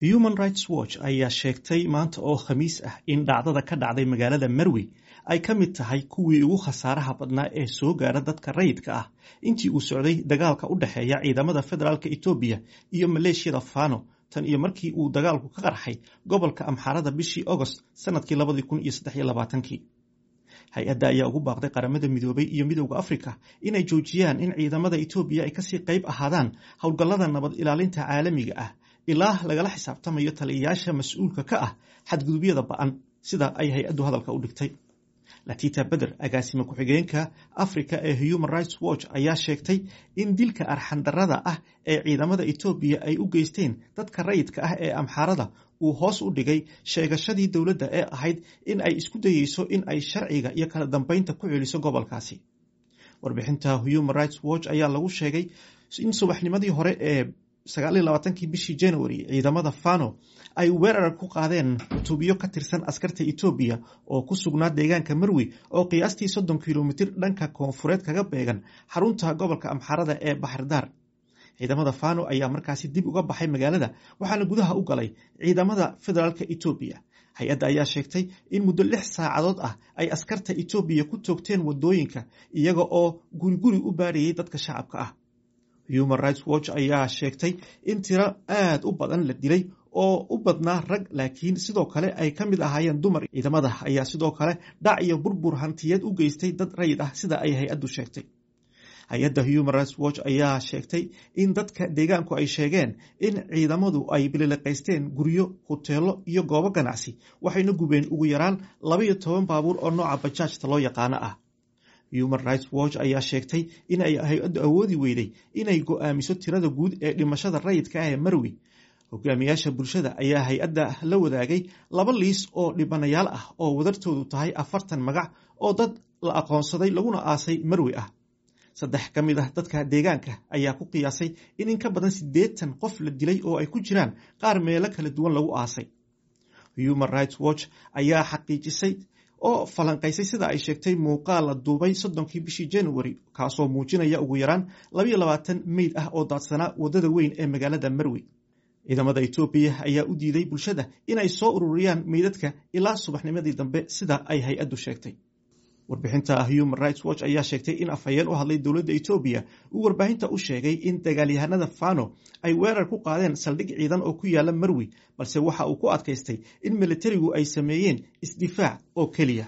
human rights watch ayaa sheegtay maanta oo khamiis ah in dhacdada ka dhacday magaalada marwi ay ka mid tahay kuwii ugu khasaaraha badnaa ee soo gaara dadka rayidka ah intii uu socday dagaalka u dhexeeya ciidamada federaalk etoobiya iyo maleeshiyada fano tan iyo markii uu dagaalku ka qarxay gobolka amxaarada bishii agost sanadkii labadii kun iyo saddex iyo labaatankii hay-adda ayaa ugu baaqday qaramada midoobay iyo midowda afrika inay joojiyaan in ciidamada etoobiya ay kasii qayb ahaadaan howlgallada nabad ilaalinta caalamiga ah ilaa lagala xisaabtamayo taliyayaasha mas-uulka ka ah xadgudubyada ba-an sida ay hay-addu hadalka u dhigtay latita beder agaasime ku-xigeenka africa ee human rights watch ayaa sheegtay in dilka arxandarada ah ee ciidamada etoobiya ay u geysteen dadka rayidka ah ee amxaarada uu hoos u dhigay sheegashadii dowladda ee ahayd in ay isku dayeyso in ay sharciga iyo kala dambeynta ku celiso gobolkaasi warbixinta human rights watch ayaa lagu sheegay in subaxnimadii hore ee kii bishii january ciidamada fano ay weerar ku qaadeen tubiyo ka tirsan askarta etoobiya oo ku sugnaa deegaanka marwi oo qiyaastii soddon kilomitir dhanka koonfureed kaga beegan xarunta gobolka amxaarada ee baxardaar ciidamada fano ayaa markaasi dib uga baxay magaalada waxaana gudaha u galay ciidamada federaalk etoobiya hay-adda ayaa sheegtay in muddo lix saacadood ah ay askarta etoobiya ku toogteen wadooyinka iyaga oo guriguri u baarayay dadka shacabka ah human rights watch ayaa sheegtay in tiro aad u badan la dilay oo u badnaa rag laakiin sidoo kale ay ka mid ahaayeen dumar ciidamada ayaa sidoo kale dhac iyo burbur hantiyeed u geystay dad rayid ah sida ay hay-addu sheegtay hay-adda human rights watch ayaa sheegtay in dadka deegaanku ay sheegeen in ciidamadu ay bilileqaysteen guryo huteelo iyo goobo ganacsi waxayna gubeen ugu yaraan labaiyo toban baabuur oo nooca bajaajta loo yaqaano ah human rights watch ayaa sheegtay in ay hay-addu awoodi weyday inay go-aamiso tirada guud ee dhimashada rayidka ah ee marwi hogaamiyaasha bulshada ayaa hay-adda la wadaagay laba liis oo dhibanayaal ah oo wadartoodu tahay afartan magac oo dad la aqoonsaday laguna aasay marwi ah saddex ka mid ah dadka deegaanka ayaa ku qiyaasay in in ka badan siddeetan qof la dilay oo ay ku jiraan qaar meelo kala duwan lagu aasay human rights watch ayaa xaqiijisay oo falanqaysay sida ay sheegtay muuqaal la duubay soddonkii bishii january kaasoo muujinaya ugu yaraan labaiyo labaatan meyd ah oo daadsanaa waddada weyn ee magaalada marwi ciidamada etoobiya ayaa u diiday bulshada inay soo ururiyaan meydadka ilaa subaxnimadii dambe sida ay hay-addu sheegtay warbixinta human rights watch ayaa sheegtay in afhayeen u hadlay dowladda etoobiya uu warbaahinta u sheegay in dagaalyahanada fano ay weerar ku qaadeen saldhig ciidan oo ku yaala marwi balse waxa uu ku adkaystay in militarigu ay sameeyeen isdifaac oo keliya